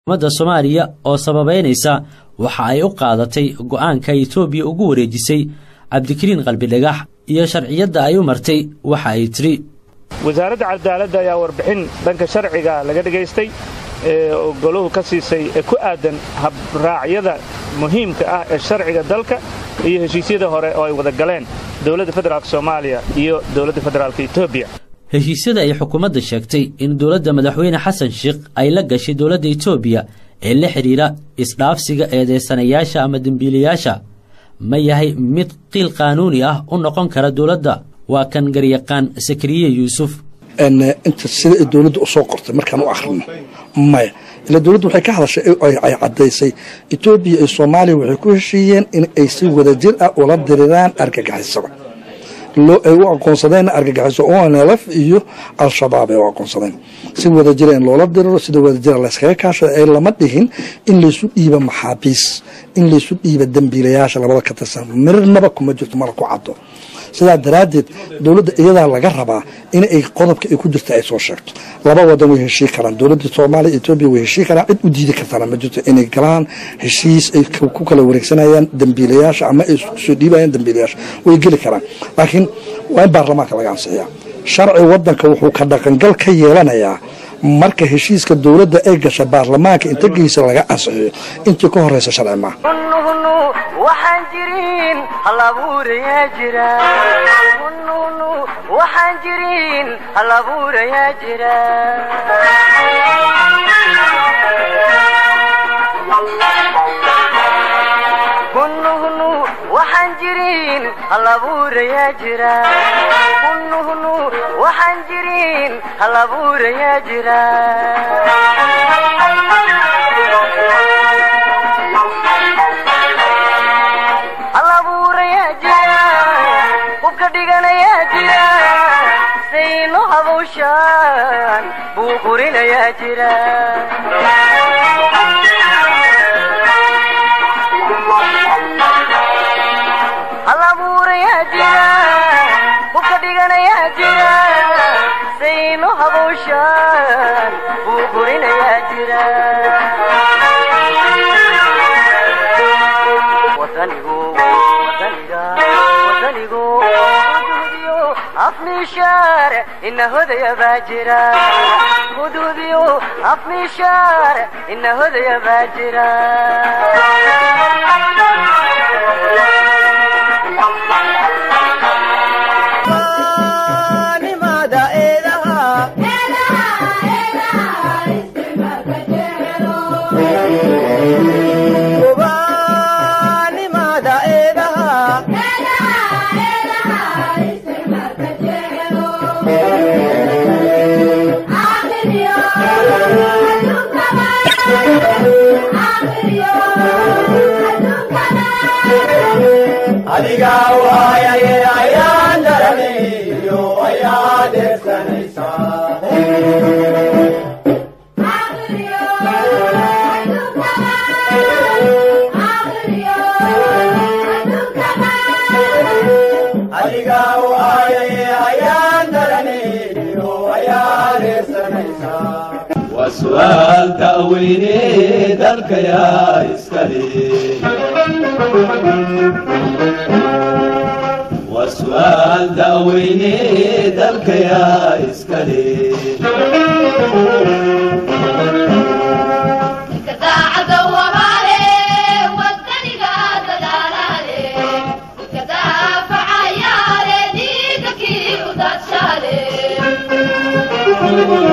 ummadda soomaaliya oo sababeynaysa waxa ay u qaadatay go'aanka etoobiya ugu wareejisay cabdikariin qalbidhagax iyo sharciyadda ay u martay waxa ay tidhi wasaaradda cadaaladda ayaa warbixin dhanka sharciga laga dhagaystay ee goluhu ka siisay ee ku aadan habraacyada muhiimka ah ee sharciga dalka iyo heshiisyada hore oo ay wada galeen dowladda federaalk soomaaliya iyo dowladda federaalk etoobiya heshiisyada ay xukuumadda sheegtay in dowladda madaxweyne xasan sheikh ay la gashay dowladda etoobiya ee la xidhiidha isdhaafsiga eedeysanayaasha ama dembiilayaasha ma yahay mid qiil qaanuuni ah u noqon kara dowladda waa kan garyaqaan sakariye yuusuf inta sida ay dowladda u soo qortay markaan u akhrino maya ila dowladdu waxay ka hadashay ay caddaysay etoobiya iyo soomaaliya waxay ku heshiiyeen in ay si wadajir ah ula diriraan argagixisada ay u aqoonsadeen argagixiso onlf iyo al-shabaab ay u aqoonsadeen si wadajira in loola diriro sida wadajira layskaga kaashada ee lama dhihin in laysu dhiiba maxaabiis in laysu dhiiba dembiilayaasha labada ka tirsan mirnaba kuma jirto mala ku caddo sidaa daraaddeed dowladda iyadaa laga rabaa in ay qodobka ay ku jirta ay soo sheegto laba wadan way heshii karaan dowladda soomaaliya etoobiya way heshii karaan cid u diidi kartaana ma jirto inay galaan heshiis ay ku kala wareegsanayaan dembiilayaasha ama ay soo dhiibayaan dembiilayaasha way geli karaan laakiin waa in baarlamaanka laga ansixiyaa sharci wadanka wuxuu ka dhaqangal ka yeelanayaa marka heshiiska dowladda ay gasha baarlamaanka inta geysa laga ansixiyo intii ka horeysa sharci maaha hunnuhunnu waxaan jirin halabuurayaa jira hunnuhunnu waxaan jirin halabuurayaa jira hunnuhunnu waxaan jirin halabuurayaa jira hunnuhunnu waxaan jirin halabuurayaa jira halabuurayaa jira hubka dhiganayaa jira sayno habawshaan buu qurinayaa jira halabuurayaa jira hubka dhiganayaa jira sayno habawshaan buu qurinayaa jira wadanigu wadaniga wadanigu huduudiyo afmiishaar ina hodaya baa jira huduudiyo afmiishaar ina hodaya baa jira adiga waayaye ayaan daranayo ayaa deersanaysaa adiga waayaye ayaan daranayo ayaa deersanaysaa waa su'aal ta'weyne dalka yaa iskale waa su'aal da'weyne dalka yaa iskale Thank you.